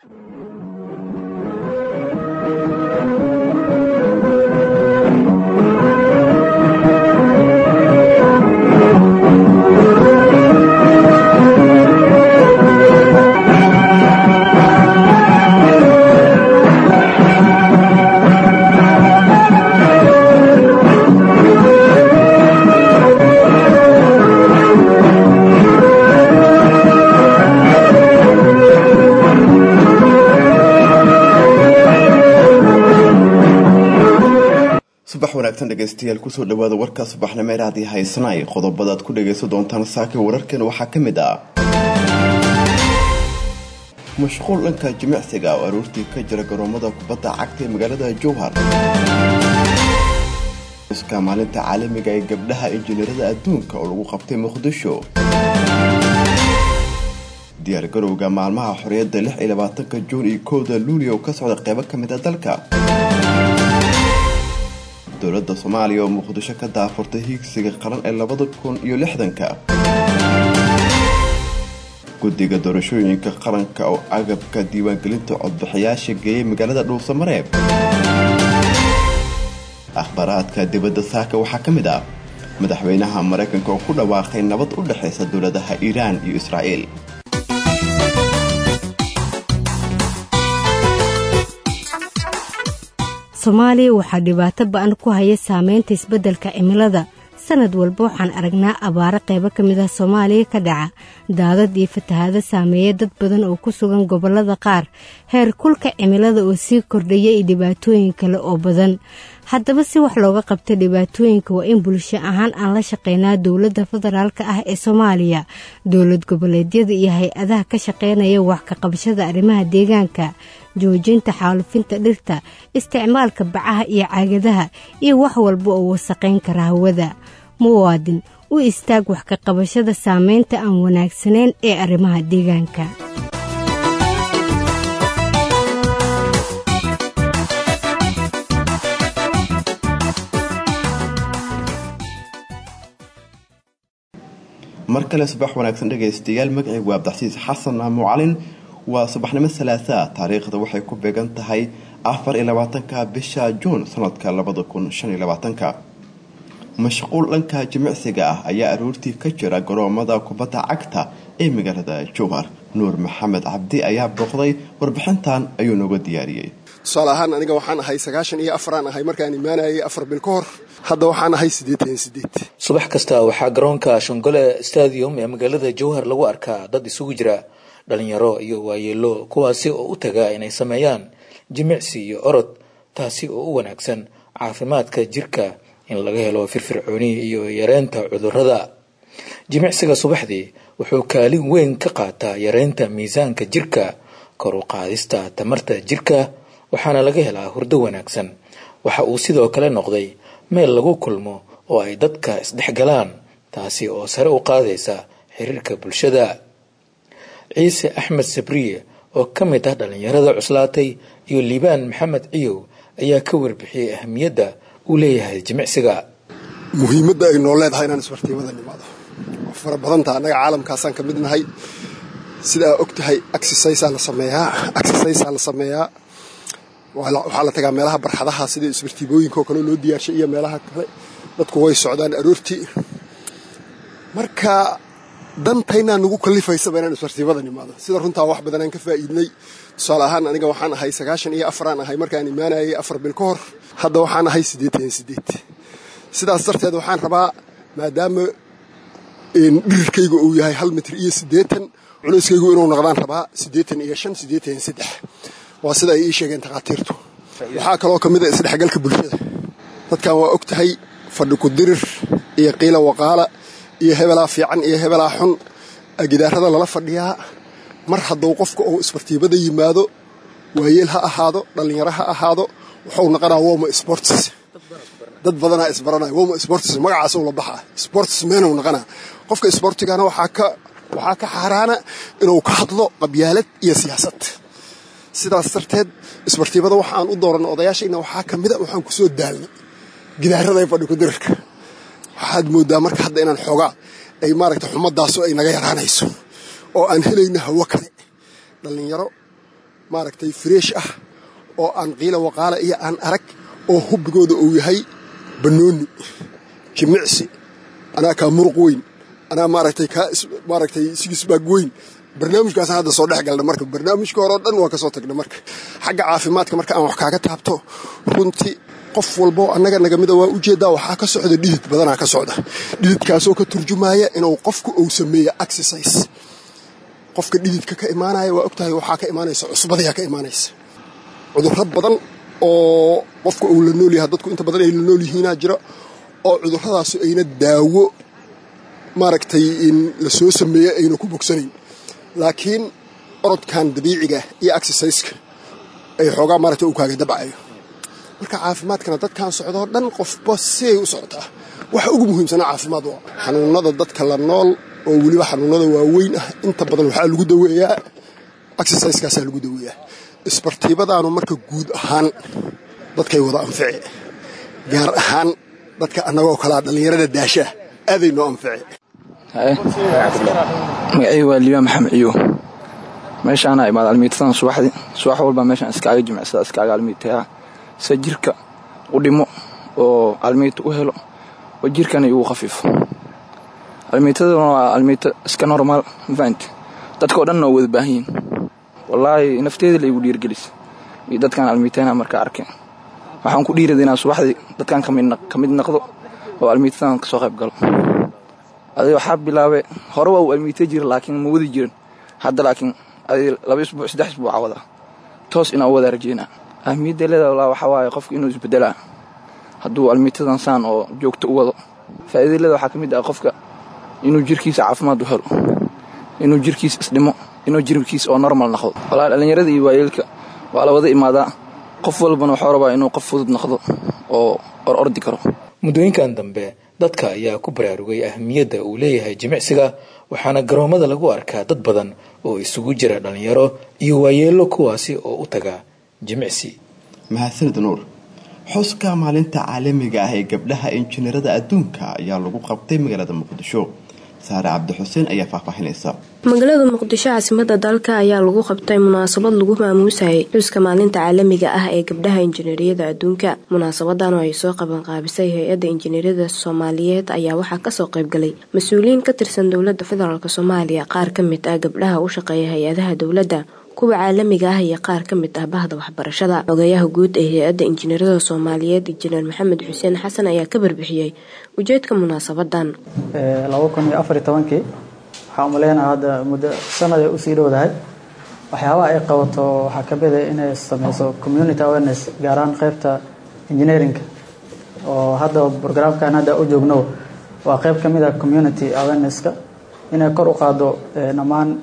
subax wanaagsan dhegeystayaal kusoo dhawaada warka subaxnimo eraadii haysanaay qodobadaad ku dhagaysan doontaan saaka wararkan waxaa ka mid ah mashquul dhanka jimicsiga oo aroortii ka jira garoomada kubadda cagta ee magaalada jowhar iska maalinta caalamiga ee gabdhaha injineerada adduunka oo lagu qabtay muqdisho diyaargarowga maalmaha xorriyadda lix iyo labaatanka juun iyo kowda luulio oo ka socda qeybo ka mid a dalka dowladda soomaaliya oo muqdisho ka daafurtay hiigsiga qaran ee labada kun iyo lixdanka guddiga doorashooyinka qaranka oo agabka diiwaangelinta codbixiyaasha geeyay magaalada dhuusamareeb akhbaaraadka dibadda saaka waxaa ka mid ah madaxweynaha maraykanka oo ku dhawaaqay nabad u dhexaysa dowladaha iiraan iyo israa'iil soomaaliya waxaa dhibaato ba-an ku haya saameynta isbeddelka cimilada sanad walba waxaan aragnaa abaaro qaybo ka mid ah soomaaliya ka dhaca daadad iyo fatahaado saameeya dad badan oo ku sugan gobollada qaar heer kulka cimilada oo sii kordhaya iyo dhibaatooyin kale oo badan haddaba si wax looga qabta dhibaatooyinka waa in bulsho ahaan aan la shaqeynaa dowladda federaalka ah ee soomaaliya dowlad goboleedyada iyo hay-adaha ka shaqeynaya wax ka qabashada arrimaha deegaanka joojinta xaalufinta dhirta isticmaalka bacaha iyo caagadaha iyo wax walba oo wasaqayn kara hawada muwaadin u istaag wax ka qabashada saameynta aan wanaagsanayn ee arrimaha deegaanka mar kale subax wanaagsan dhegaystayaal magacii waa abdaxsiis xasan mucalin waa subaxnimo salaasaa taariikhda waxay ku beegan tahay afar iyo labaatanka bisha juun sanadka labada kun shan iyo labaatanka mashquul dhanka jimicsiga ah ayaa aroortii ka jira garoomada kubadda cagta ee magaalada jowhar nuur maxamed cabdi ayaa booqday warbixintan ayuu nooga diyaariyey tusaale ahaan aniga waxaan ahay sagaashan iyo afaraan ahay markaan imaanayay afar bil ka hor hadda waxaan ahay siddeetan iyo siddeed subax kasta waxaa garoonka shongole stadium ee magaalada jowhar lagu arkaa dad isugu jira dhalinyaro iyo waayeelo kuwaasi oo u taga inay sameeyaan jimicsi iyo orod taasi oo u wanaagsan caafimaadka jirka in laga helo firfircooni iyo yareynta cudurrada jimicsiga subaxdii wuxuu kaalin weyn ka qaataa yareynta miisaanka jirka kor u qaadista tamarta jirka waxaana laga helaa hurdo wanaagsan waxa uu sidoo kale noqday meel lagu kulmo oo ay dadka isdhexgalaan taasi oo sare u qaadaysa xiriirka bulshada ciise axmed sabriye oo ka mid ah dhallinyarada cuslaatay iyo liibaan maxamed ciyow ayaa ka warbixiyey ahamiyadda uu leeyahay jimicsiga muhiimadda ay noo leedahay inaan isbartiimada nimaado waa fara badanta annaga caalamkaasaan ka mid nahay sidaa og tahay exercisaa la sameeyaa exercisaa la sameeyaa waxaa la tagaa meelaha barxadaha sida isbartiibooyinka oo kale loo diyaarshay iyo meelaha kale dadku way socdaan aroortii marka dantaynaa nagu kalifaysaba inaan isbartiibada nimaado sida runtaa wax badanaan ka faa'iidnay tusaale ahaan aniga waxaan ahay sagaashan iyo afaraan ahay markaan imaanayay afar bil ka hor hadda waxaan ahay siddeetan iyo siddeed sidaas darteed waxaan rabaa maadaama dhirirkayga uu yahay hal mitir iyo siddeetan culeyskaygu inuu noqdaan rabaa siddeetan iyo shan siddeetan iyo saddex waa sida ay ii sheegeen takhaatiirtu waxaa kaloo ka mid a isdhexgalka bulshada dadkan waa og tahay fadhi ku dirir iyo qiila waqaala iyo hebelaa fiican iyo hebelaa xun gidaarada lala fadhiyaa mar hadduu qofka uu isbartiibada yimaado waayeel ha ahaado dhallinyaro ha ahaado wuxuu naqanaa woma sports dad badanaa isbaranaya woma sports magacaas la baxaa sports meenuu naqanaa qofka sportigana waxaa ka xaaraana inuu ka hadlo qabyaalad iyo siyaasad sidaas darteed isbartiibada waxaan u dooranay odayaashayna waxaa ka mida waxaan ku soo daalnay gidaarada ee fadhi kudirirka waxaad moodaa marka hadda inaan xoogaa ay maaragta xumadaasu ay naga yaraanayso oo aan helayna hawo kale dhallinyaro maaragtay freesh ah oo aan qiila waqaala iyo aan arag oo hubbigooda uu yahay bannooni jimicsi anaa kaa muruq weyn anaa maaragtay kaa maaragtay sigisbaag weyn barnaamijkaasaan hadda soo dhex galna marka barnaamijka hore oo dhan waan ka soo tagna marka xagga caafimaadka marka aan wax kaaga taabto runtii qof walbo annaga nagamida waa ujeeddaa waxaa ka socda dhidid badanaa ka socda dhididkaasoo ka turjumaya inuu qofku uu sameeyo exercise qofka dhididka ka imaanaya waa ogtahay waxaa ka imaanaysa cusbadayaa ka imaanaysa cudurro badan oo qofka uu la nool yahay dadku inta badan ay la nool yihiinaa jira oo cudurradaasu ayna daawo maaragtay in la soo sameeyo ayna ku bogsanayn laakiin orodkan dabiiciga iyo exerciseka ay xoogaa maaragtay uu kaaga dabcayo marka caafimaadkana dadkan socdoo dhan qofba siay u socotaa waxa ugu muhiimsanaa caafimaad waa xanuunada dadka la nool oo weliba xanuunada waaweyn ah inta badan waxaa lagu daweeyaa exerciseskaasaa lagu daweeyaa isbartiibadaanu marka guud ahaan dadkay wada anfici gaar ahaan dadka annagoo kalaa dhallinyarada daashaa aaday noo anfici magacii waa liibaan maxamed ciyo meeshaana imaad almiitadan subaxdii subax walba meeshaan iskaaga jimicsada iskaaga almiitayaa se jirka u dhimo oo almiita u helo oo jirkana igu khafiifo almiitaduna waa almiito iska normaal mafahante dadkao dhanna oo wada baahan yihin wallaahi nafteeda la igu dhiirgelis iyo dadkaan almiitana markaa arkeen waxaan ku dhiirada inaan subaxdii dadkaan ka mid naqdo oo almiitadan kasoo qayb galo adi waxaa bilaabay hore waa uu almiita jira laakiin ma wadi jirin hadda laakiin adi laba isbuuc saddex isbuuca wada toos inaan u wada rajeynaa ahmiyadda leeda walaa waxaa waaye qofka inuu isbedelaa hadduu almiitadan saan oo joogto u wado faa'iida leeda waxaa ka mid ah qofka inuu jirkiisa caafimaad u helo inuu jirkiisa isdhimo inuu jirkiisa oo normal noqdo walaa dhallinyarada iyo waayeelka waa la wada imaadaa qof walbana waxuu rabaa inuu qof fudud noqdo oo or ordi karo muddooyinkan dambe dadka ayaa ku baraarugay ahmiyadda uu leeyahay jimicsiga waxaana garoommada lagu arkaa dad badan oo isugu jira dhallinyaro iyo waayeello kuwaasi oo u taga jimicsi mahadsanid nuur xuska maalinta caalamiga ah ee gabdhaha injineerada adduunka ayaa lagu qabtay magaalada muqdisho saare cabdi xuseen ayaa faahfaahinaysa magaalada muqdisho caasimada dalka ayaa lagu qabtay munaasabad lagu maamuusayay xuska maalinta caalamiga ah ee gabdhaha injineeriyada adduunka munaasabadan oo ay soo qabanqaabisay hay-adda injineeriyada soomaaliyeed ayaa waxaa kasoo qaybgalay mas-uuliyiin ka tirsan dowlada federaalk soomaaliya qaar ka mid ah gabdhaha u shaqeeya hay-adaha dowladda kuwa caalamiga ah iyo qaar ka mid ah bahda waxbarashada xogayaha guud ee hay-adda injineerada soomaaliyeed injineer maxamed xuseen xasan ayaa ka barbixiyey ujeedka munaasabadan waxaa umaleynaa hadda muddo sanad ay usii dhowdahay waxyaabaha ay qabato waxaa ka mida inay sameyso community awareness gaar ahaan qeybta engineeringa oo hadda brograamkan hadda u joogno waa qeyb ka mid a community awareness-ka inay kor u qaado dhammaan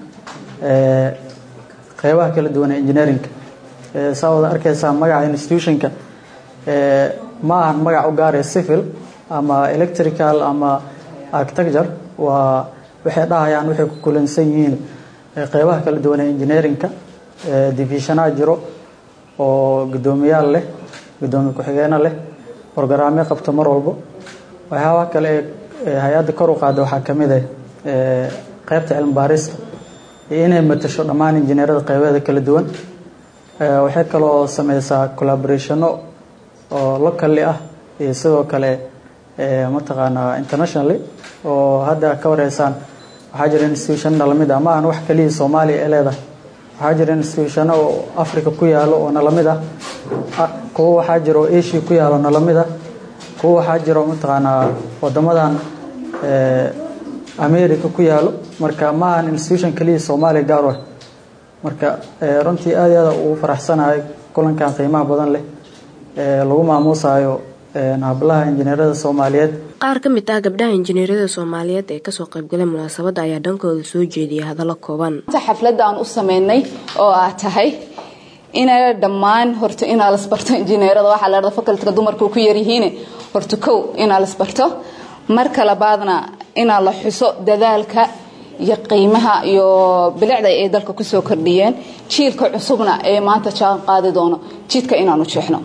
qeybaha kala duwan ee engineeringa saa wada arkeysaa magaca institutionka ma ahan magac u gaaraya civil ama electrical ama architecture waa waxay dhahayaan waxay ku kulansan yihiin qeybaha kala duwan ee engineerinka divisionaha jiro oo guddoomiyaal leh guddoomiye ku-xigeeno leh brogaraamyo qabto mar walbo waxyaabaha kale ee hay-adda kor u qaada waxaa ka mid ah qeybta cilmi baarista iyo inay matasho dhammaan injineerada qeybeeda kala duwan waxay kaloo sameysaa collaborationo oo locally ah iyo sidoo kale mataqaanaa internationally oo hadda ka wareysaan waxaa jira institutionna lamid ah ma ahan wax keliya soomaaliya ee leedahay waxaa jira institutiono oo africa ku yaalo oo nalamid ah kuwo waxaa jira oo asia ku yaalo nalamid ah kuwo waxaa jiro mataqaanaa wadamadan america ku yaalo marka ma ahan institution keliya soomaaliya gaar ah marka runtii aad iyo aad ugu faraxsanahay kulankan qiimaha badan leh ee lagu maamuusayo hablaha injineerada soomaaliyeed qaar ka mid ah gabdhaha injineeriyada soomaaliyeed ee kasoo qaybgalay munaasabadda ayaa dhankooda soo jeediyay hadallo kooban xafladda aan u sameynay oo ah tahay inay dhammaan horta inaa lasbarto injineerada waxaa la facultyga dumarku ku yaryihiin horta kow inaa lasbarto marka labaadna inaa la xuso dadaalka iyo qiimaha iyo bilicda ay dalka kusoo kordhiyeen jiilka cusubna ee maanta jaan qaadi doono jidka inaanu jeexno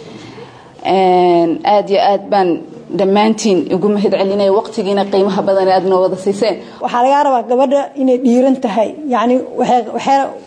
aada iyo aad baan dhammaantiin ugu mahad celinaya waqtigiina qiimaha badan aad noo wada siiseen waxaa lagaa rabaa gabadha inay dhiiran tahay yani waxay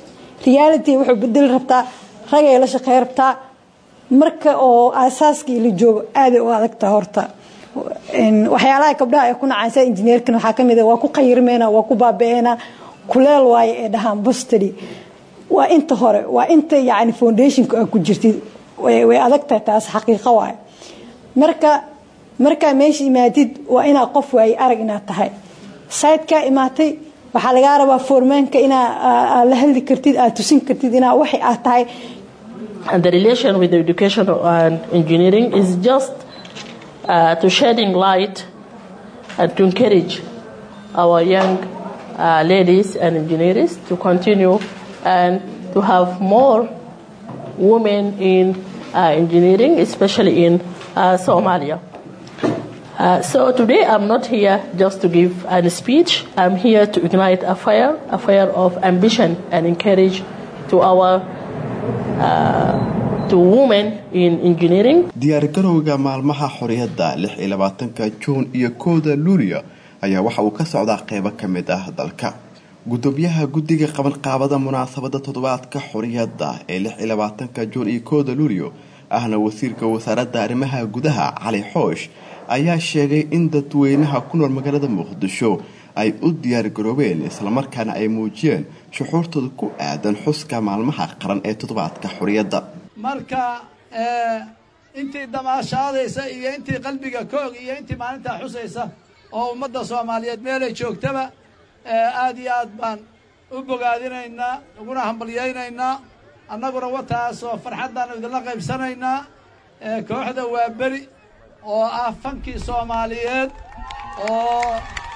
reality wuxuu bedeli rabtaa ragay la shaqey rabtaa marka oo aasaaskii la joogo aaday u adagtaa horta waxyaalaha gabdhaha ay ku nacaysa injineerkan waxaa kamid waa ku qayirmeena waa ku baabi'eena kuleel waaye ee dhahaan bostady waa inta hore waa inta yani foundationka a ku jirtid way adagtahay taas xaqiiqo waaye marka markaa meesha imaatid waa inaa qof waaye arag inaad tahay sayidkaa imaatay waxaa lagaa rabaa foormaanka inaa la hadli kartid aad tusin kartid inaa waxay aad tahay And the relation with education and engineering is just uh, to shedding light and to encourage our young uh, ladies and engineers to continue and to have more women in uh, engineering, especially in uh, Somalia. Uh, so today I'm not here just to give a speech. I'm here to ignite a fire, a fire of ambition and encourage to our uh, to women in engineering. diyaargarowga maalmaha xorriyadda lix iyo labaatanka juun iyo kooda luulyo ayaa waxa uu ka socdaa qeybo ka mid ah dalka gudoomiyaha guddiga qabanqaabada munaasabada toddobaadka xorriyadda ee lix iyo labaatanka juun iyo kooda luulyo ahna wasiirka wasaaradda arrimaha gudaha cali xoosh ayaa sheegay in dadweynaha ku nool magaalada muqdisho ay u diyaargaroobeen islamarkaana ay muujiyeen shuxuurtooda ku aadan xuska maalmaha qaran ee toddobaadka xorriyadda marka intii damaashaadaysa iyo intii qalbiga koog iyo intii maalintaa xusaysa oo ummadda soomaaliyeed meelay joogtaba aad iyo aad baan u bogaadinaynaa uguna hambalyaynaynaa annaguna wataasoo farxaddaanu idinla qaybsanaynaa kooxda waa beri oo ah fankii soomaaliyeed oo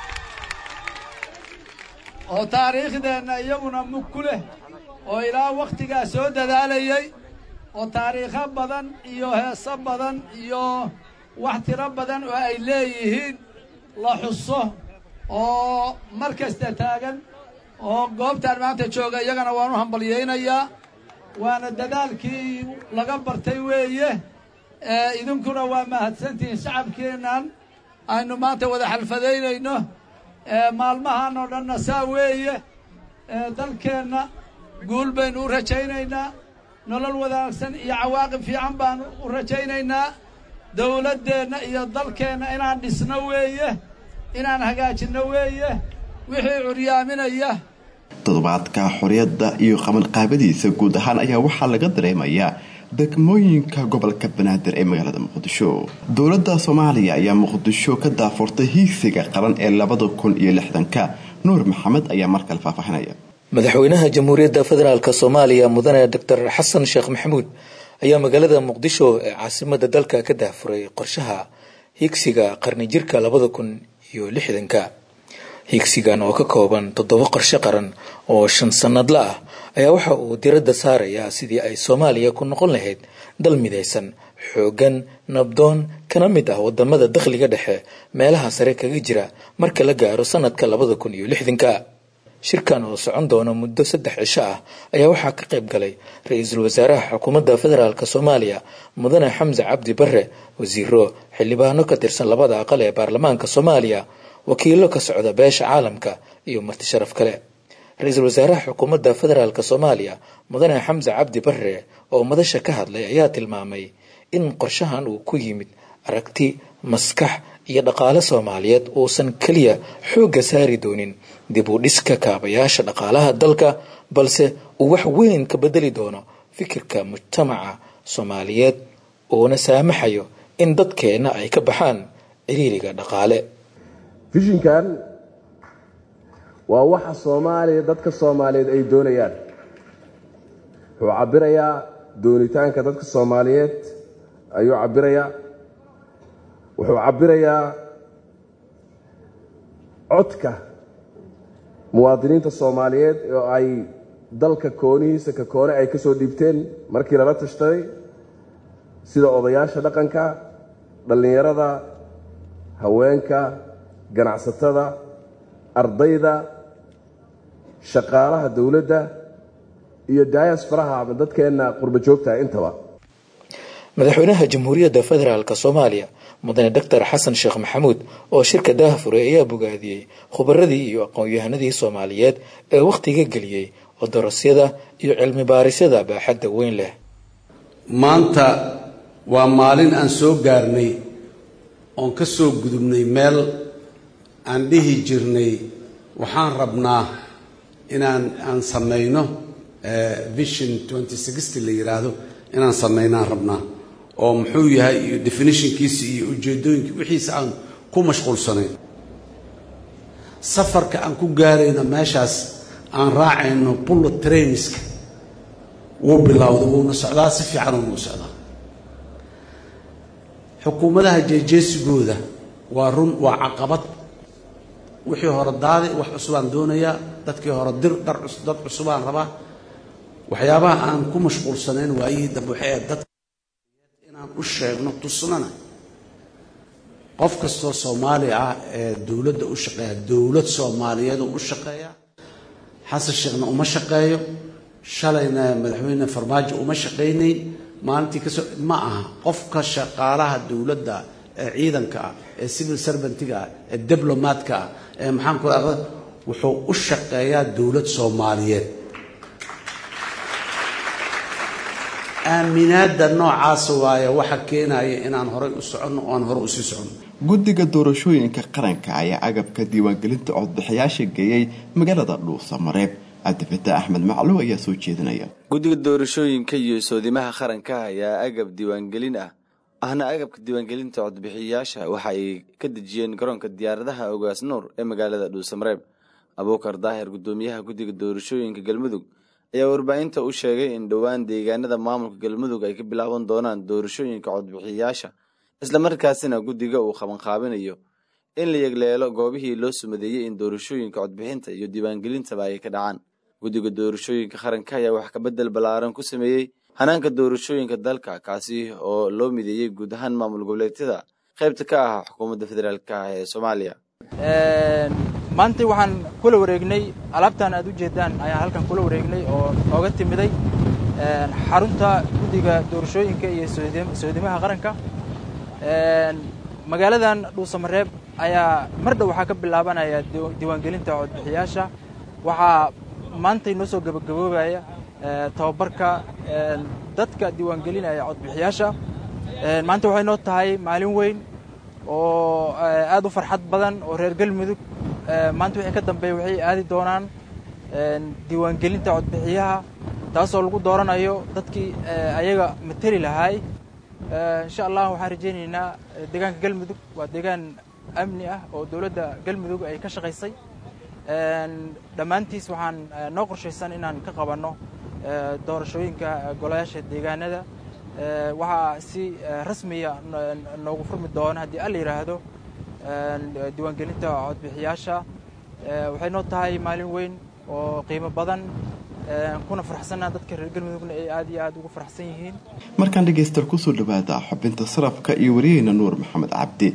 oo taariikhdeenna iyaguna mug ku leh oo ilaa wakhtigaa soo dadaalayay oo taariikho badan iyo heeso badan iyo wax tiro badan oo ay leeyihiin la xuso oo mar kasta taagan oo goobtaan maanta jooga iyagana waan u hambalyaynayaa waana dadaalkii laga bartay weeye idinkuna waa mahadsantihiin shacabkeennan aynu maanta wada xalfadaynayno maalmahan oo dhanna saa weeye dalkeenna guul baynu u rajaynaynaa nolol wanaagsan iyo cawaaqib fiican baanu u rajaynaynaa dowladdeenna iyo dalkeenna inaan dhisno weeye inaan hagaajinno weeye wixii curyaaminaya toddobaadka xorriyadda iyo qabanqaabadiisa guud ahaan ayaa waxaa laga dareemayaa degmooyinka gobolka banaadir ee magaalada muqdisho dowladda soomaaliya ayaa muqdisho ka daafurtay hiigsiga qaran ee labada kun iyo lixdanka nuur maxamed ayaa markale faahfaahinaya madaxweynaha jamhuuriyadda federaalk soomaaliya mudane doctor xasan sheekh maxamuud ayaa magaalada muqdisho ee caasimada dalka ka daafuray qorshaha hiigsiga qarni jirka labada kun iyo lixdanka hiigsigan oo ka kooban toddoba qorshe qaran oo shan sannadla ah ayaa waxa uu diradda saarayaa sidii ay soomaaliya ku noqon lahayd dal midaysan xooggan nabdoon kana mid ah wadamada dakhliga dhexe meelaha sare kaga jira marka la gaaro sanadka labada kun iyo lixdanka shirkan oo socon doona muddo saddex cisho ah ayaa waxaa ka qayb galay ra-iisul wasaaraha xukuumadda federaalk soomaaliya mudane xamse cabdi bare wasiiro xildhibaano ka tirsan labada aqal ee baarlamaanka soomaaliya wakiilo ka socda beesha caalamka iyo marti sharaf kale ra-iisul wasaaraha xukuumadda federaalk soomaaliya mudane xamse cabdi bare oo madasha ka hadlay ayaa tilmaamay in qorshahan uu ku yimid aragti maskax iyo dhaqaale soomaaliyeed uusan keliya xoogga saari doonin dib u dhiska kaabayaasha dhaqaalaha dalka balse uu wax weyn ka bedeli doono fikirka mujtamaca soomaaliyeed uuna saamaxayo in dadkeenna ay ka baxaan ciriiriga dhaqaale fishinkan waa waxa soomaaliya dadka soomaaliyeed ay doonayaan wuxuu cabirayaa doonitaanka dadka soomaaliyeed ayuu cabirayaa wuxuu cabirayaa codka muwaadiniinta soomaaliyeed oo ay dalka koonihiisa ka koone ay ka soo dhiibteen markii lala tashtaday sida odayaasha dhaqanka dhallinyarada haweenka ganacsatada ardayda shaqaalaha dowladda iyo diasfaraha ama dadkeenna qurba joogtaha intaba madaxweynaha jamhuuriyadda federaalk soomaaliya mudane doctor xasan sheekh maxamuud oo shirka daahfuray ayaa bogaadiyey khubaradii iyo aqoon-yahanadii soomaaliyeed ee wakhtiga geliyey oo darasyada iyo cilmi baarisyada baaxadda weyn leh maanta waa maalin aan soo gaarnay oon ka soo gudubnay meel aan dhihi jirnay waxaan rabnaa inaan aan samayno vision la yidhaahdo inaan samaynaan rabnaa oo muxuu yahay iyo definitionkiisa iyo ujeedooyinki wixiisa aan ku mashquulsanayn safarka aan ku gaarayno meeshaas aan raacayno bullet trainska wuu bilowday wuuna socdaa si fiican uuna u socdaa xukuumadaha jeejeesigooda waa run waa caqabad wixii hore daadi wax cusubaan doonayaa dadkii hore dir dhar dad cusubaan rabaa waxyaabaha aan ku mashquulsanayn waayihii dambe waxay ahayd dadka inaan u sheegno tusnana qof kastoo soomaali ah ee dowladda u shaqeeya dowlad soomaaliyeed u shaqeeya xasan sheekhna uma shaqeeyo shalayna madaxweyne farmaajo uma shaqaynayn maalintii kasoo ma aha qofka shaqaalaha dowladda ee ciidanka ah ee civil servantiga ah ee diblomaadka ah ee maxaan ku aqda wuxuu u shaqeeyaa dowlad soomaaliyeed aaminaada noocaasa waaye waxa keenaya inaan horay u soconno oo aan hore usii soconno guddiga doorashooyinka qaranka ayaa agabka diiwaangelinta codbixiyaasha geeyey magaalada dhuusamareeb cabdifatax axmed macluw ayaa soo jeedinaya guddiga doorashooyinka iyo soodimaha qaranka ayaa agab diiwaangelin ah ahna agabka diiwaangelinta codbixiyayaasha waxa ay ka dejiyeen garoonka diyaaradaha ogaas nuur ee magaalada dhuusamareeb abuukar daahir guddoomiyaha guddiga doorashooyinka galmudug ayaa warbaahinta u sheegay in dhowaan deegaanada maamulka galmudug ay ka bilaaban doonaan doorashooyinka codbixiyayaasha islamarkaasina guddiga uu qabanqaabinayo in la yegleelo goobihii loo sumadeeyey in doorashooyinka codbixinta iyo diiwaangelintaba ay ka dhacaan guddiga doorashooyinka qaranka ayaa wax kabedel ballaaran ku sameeyey hanaanka doorashooyinka dalka kaasi oo loo mideeyey guud ahaan maamul goboleedyada qaybta ka ah xukuumadda federaalk ah ee soomaaliya maanta waxaan kula wareegnay alaabtan aad u jeedaan ayaan halkan kula wareegnay oo nooga timiday xarunta guddiga doorashooyinka iyo soodimaha qaranka magaaladan dhuusamareeb ayaa mar dhow waxaa ka bilaabanaya diiwaangelinta codbixiyaasha waxaa maantay noo soo gabagaboobaya tababarka dadka diiwaangelinaya codbixiyaasha maanta waxay noo tahay maalin weyn oo aad u farxad badan oo reer galmudug maanta wixii ka dambeeya waxay aadi doonaan diiwaangelinta codbixiyaha taasoo lagu dooranayo dadkii ayaga mateli lahaay insha allah waxaan rajaynaynaa deegaanka galmudug waa deegaan amni ah oo dowladda galmudug ay ka shaqaysay dhammaantiis waxaan noo qorshaysan inaan ka qabanno doorashooyinka golayaasha deegaanada waxaa si rasmiya noogu furmi doona haddii alla yidhaahdo diiwaangelinta codbixiyaasha waxay noo tahay maalin weyn oo qiimo badan kuna faraxsanna dadka reer galmudugna ay aad iyo aad ugu faraxsan yihiin markaan dhegaystaal kusoo dhawaada xubinta sarafka iyo wariyeyna nuur maxamed cabdi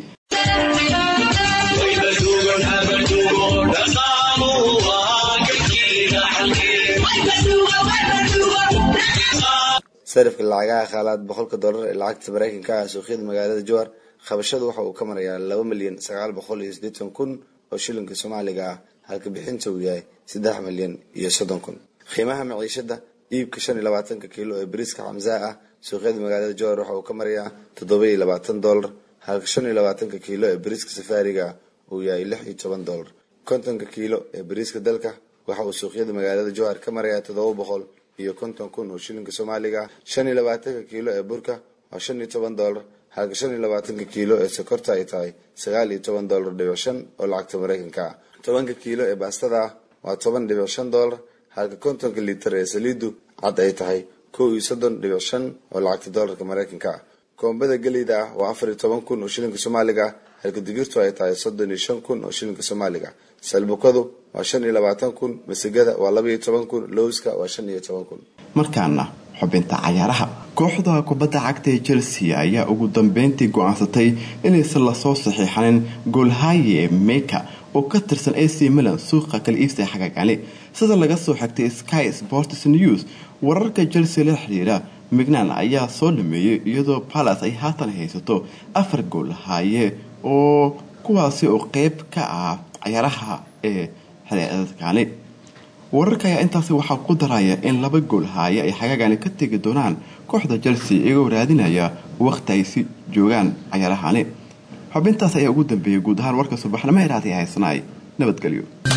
sarifka lacagaha khaalaad boqolka dollar ee lacagta maraykanka ah suuqyada magaalada jowar qabashadu waxa uu ka marayaa laba milyan sagaal boqol iyo siddeetan kun oo shilinka soomaaliga ah halka bixinta uu yahay saddex milyan iyo soddon kun qiimaha maciishada iibka shan iyo labaatanka kiilo ee bariiska xamsaa ah suuqyada magaalada jowar waxa uu ka marayaa toddoba iyo labaatan dollar halka shan iyo labaatanka kiilo ee bariiska safaariga uu yahay lix iyo toban dollar kontonka kiilo ee bariiska dalka waxa uu suuqyada magaalada jowhar ka marayaa toddoba boqol iyo konton kun oo shilinka soomaaliga shan iyo labaatanka kiilo ee burka waa shan iyo toban dollar halka shan iyo labaatanka kiilo ee sokorta ay tahay sagaal iyo toban dollar dhibic shan oo lacagta maraykanka ah tobanka kiilo ee baastada ah waa toban dhibic shan dollar halka kontonka liitar ee saliidu cad ay tahay kow iyo soddon dhibic shan oo lacagta dollarka maraykanka ah koombada geleyda ah waa afar iyo toban kun oo shilinka soomaaliga ah halka digirtu ay tahay soddon iyo shan kun oo shilinka soomaaliga salbukadu waa shan iyo labaatan kun masigada waa laba iyo toban kun lowska waa shan iyo toban kun markaana xubinta cayaaraha kooxda kubadda cagta ee chelsea ayaa ugu dambeyntii go-aansatay inaysan lasoo saxiixanin goolhaye meka oo ka tirsan ac milan suuqa kala iibsiga xagagani sida laga soo xigtay sky sports news wararka chelsea la xiriira mignan ayaa soo dhameeyey iyadoo balas ay haatan haysato afar goolhaye oo kuwaasi oo qeyb ka ah cayaaraha ee xereedadkani wararka ayaa intaasi waxaa ku daraya in laba gool haaya ay xagaagani ka tegi doonaan kooxda chelsea iyagoo raadinaya wakhti ay si joogaan cayaarahani xubintaas ayaa ugu dambeeyay guud ahaan warka subaxnimo ee raadiya haysanaay nabadgelyo